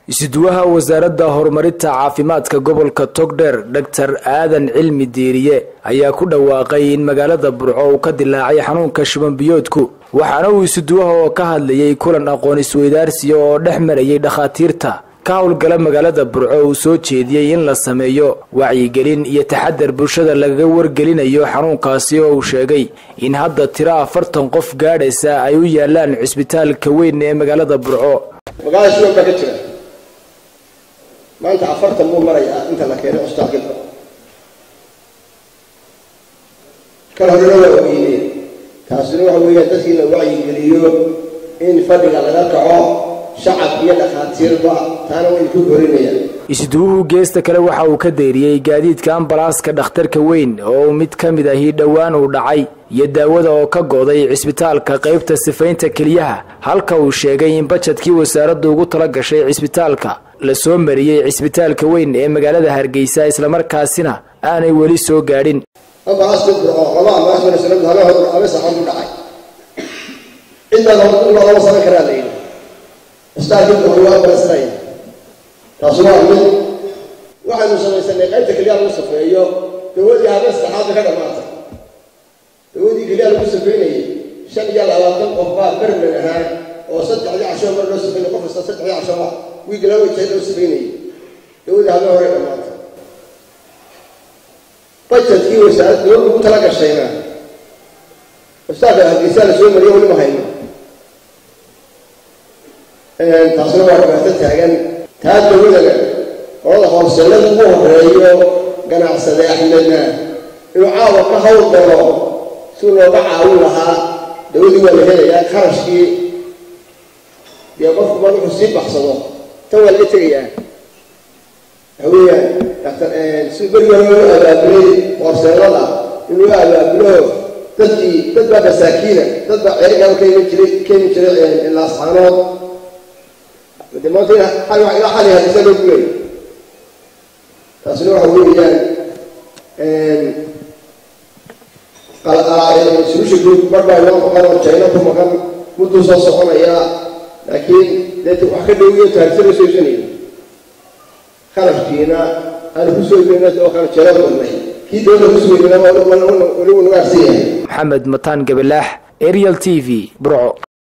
isuduwaha wasaaradda horumarinta caafimaadka gobolka togdheer dhaktar aadan cilmi diiriye ayaa ku dhawaaqay in magaalada burco uu ka dilaacay xanuunka shubanbiyoodku waxaana uu isuduwaha oo ka hadlayay kulan aqoon isweydaarsiya oo dhex marayay dhakhaatiirta ka howlgala magaalada burco uu soo jeediyey in la sameeyo wacyigelin iyo taxadar bulshada lagaga wargelinayo xanuunkaasi oo uu sheegay in hadda tiro afartan qof gaadhaysa ay u yaalaan cisbitaalka weyn ee magaalada burco magaalada shuban baa ka jira maanta afartan buu marayaa inta la keenay cusbitaalka kal horena waa ogeyneen taasina waxa weeyaan dadkii la wacyigeliyo in fadhiga laga kaco shacab iyo dhakhaatiirba taana way ku korinayaan isduwuhu geesta kale waxa uu ka deyriyey gaadiidka ambalaaska dhakhtarka weyn oo mid ka mid ahi dhowaan uu dhacay iyo daawada oo ka go'day cisbitaalka qaybta sifaynta keliyaha halka uu sheegay in bajadkii wasaaraddu ugu tala gashay cisbitaalka la soo mariyey cisbitaalka weyn ee magaalada hargeysa islamarkaasina aanay weli soo gaadhin ambalaaska burco laba ambalaas sanadu habahooda haba saxan ku dhacay cidda lama samayn karaa la yidhi cusbitaalkii burco waa ambalasnaya taasi waa mid waxaynu samaysanay qaybta keliyaha lagu safeeyo dawadii habeen saddexaadba ka dhamaatay dawadii keliyaha lagu safeynayay shan iyo labaatan qof baa bermen ahaa oo saddexdii casho mar loo safeynay qof kasta saddexdii casho ah wiig laba jeer loo safeynayay dawadii habeen hore dhamaatay bajetkii wasaaradda dowladda ugu tala gashayna cusbitaalka hargeysaa la soo mariyo weli ma hayno taasina waa dhibaato taagan taa dawadana qolada hoorseelada ugu horeeyo ganacsade axmedna inuu caawa ka hawl galo si looga caawin lahaa dawadii waa la helayaa kharashkii dee qofku ma wuxuu sii baxsado tan waa laga tegayaa waxa weeyaan dr si berigi hore loo abaabulay hoorseelada in loo abaabulo dadkii dad baa masaakiina dad baa ceerigaa ka iman jiray ka iman jiray laascaanood de maanta ilaa xali hadisa loo gulay taasina waxa weeyaan sulusha guud mar baa inoo maqan oo jayno ku maqan mudduu soo soconaya laakiin dee wax ka dhowiyo taarisa la soo iibsanayo kharashkiina aanu kusoo iibnayna oo kale jayno badnay kii dowladda kusoo iibnayna welibu nagu arsan yahay maxamed mataan gabalaax ariel t v burco